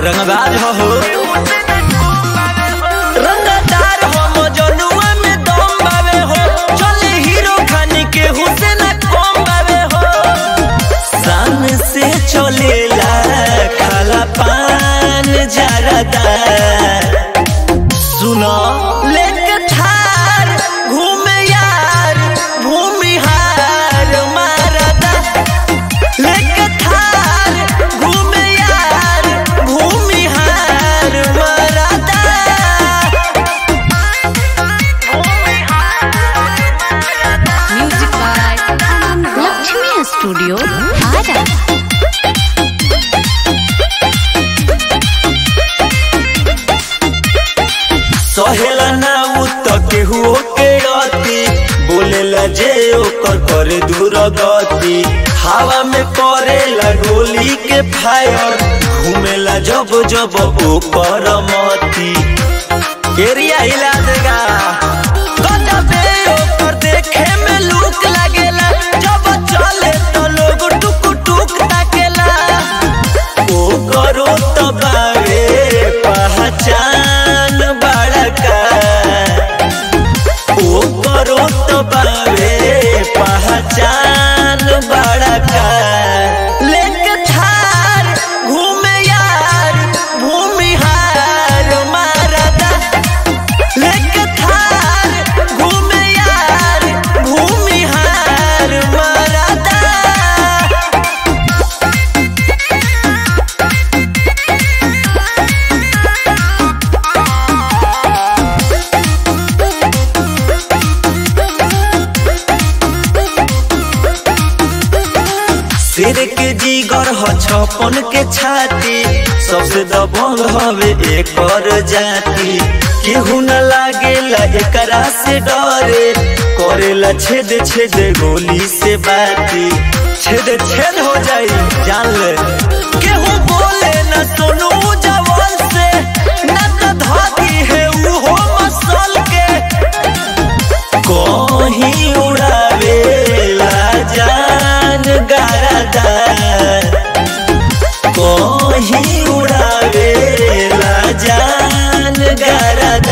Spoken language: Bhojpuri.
रंगदार हो हो रंगदार हो मजनुआ में दम बावे हो चले हीरो खानी के हुसैन कम बावे हो शान से चलेला काला पान जरदा सुनो लेके थार घूमे यार भूमिहार मारदा लेके थार घूमे यार भूमिहार मारदा Music by Lakshmi Studio, Ada. सहेला ना उ त केहू के अति बोलेला जे ओकर करे दूर गति हवा में करेला गोली के फायर घूमेला जब जब ओकर मती एरिया हिला देगा गजबे ओकर देखे में लुक लागेला जब चले तो लोग टुक टुक ताकेला ओ करो तो बावे पहचान बड़का ओ करो तो बावे पहचान बड़का लेके थार घूमे यार भूमिहार मारदा लेके थार घूमे यार भूमिहार मारदा शेर के जीगर ह छपन के छाती सबसे दबंग हवे एकर जाति केहू न लागेला एकरा से डरे करेला छेद छेद गोली से बाती छेद छेद हो जाई जान ले केहू बोले न सोनू जवान से न तो धाती है उहो मसल के कहीं उड़ावेला जान गरदा कहीं उड़ावेला जान गरदा